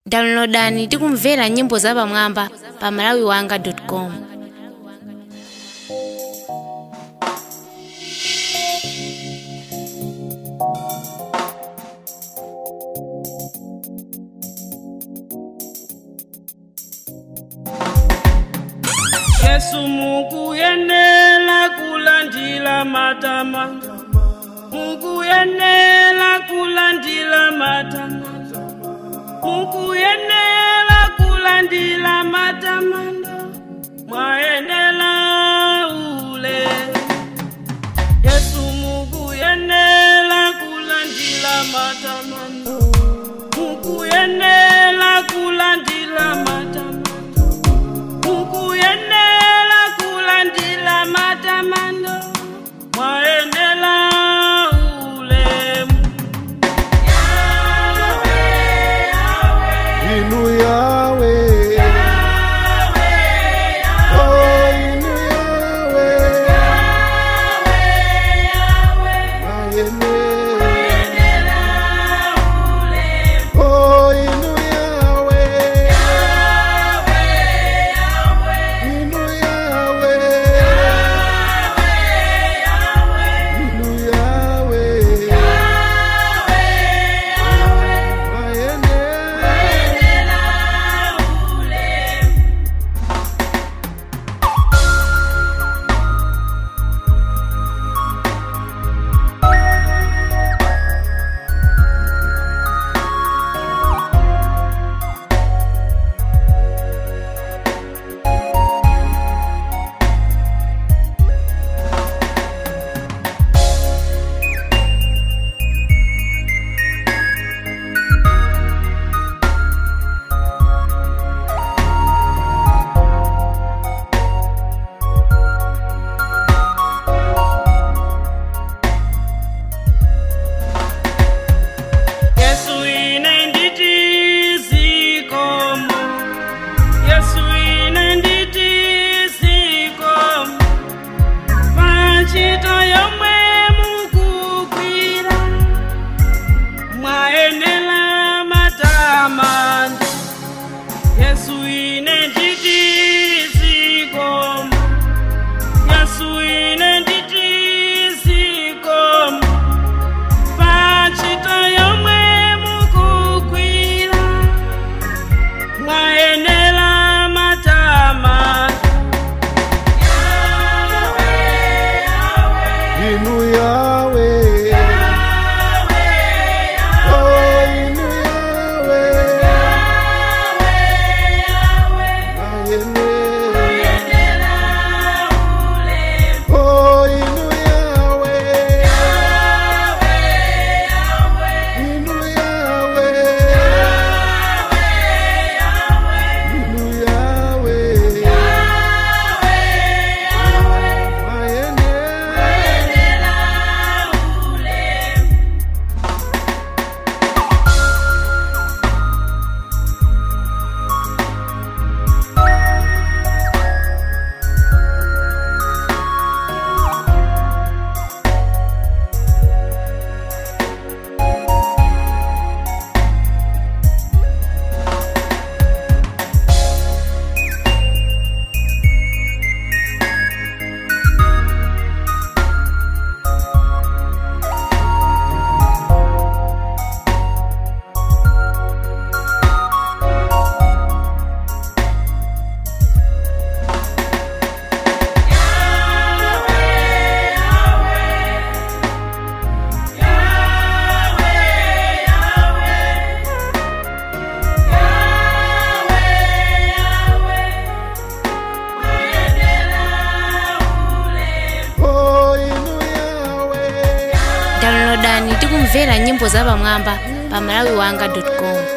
downloadani tikumvera nyimbo zapamwamba pa malawiwanga com yesu mukuyenela kulandila matama mukuyenela kulandila matama mukuyenela kulandila matamando mwayenela ule yesu mukuyenela kulandila matamando mukuyenela kulandila matamando mukuyenela kulandila matamando mwayenela ulemu Inu Yahweh. Oh, Inu Yahweh. Mayene. Oh, Inu Yahweh. Inu Yahweh. Inu Yahweh. Mayene. yesu ine nditi zikomo yesu ine nditi zikomo pachito yomwe mukugwira mwayenela matamando yesu ine nditi zikomo yesu ine nditi zikomo pachito yomwe mukugwira mwayenela matama Inu Yahweh. Oh, Inu Yahweh. Mayene. Oh, Inu Yahweh. Inu Yahweh. Inu Yahweh. Mayene. Oh, Inu Yahweh. downloadani tikumvera nyimbo zapamwamba pa malawiwanga com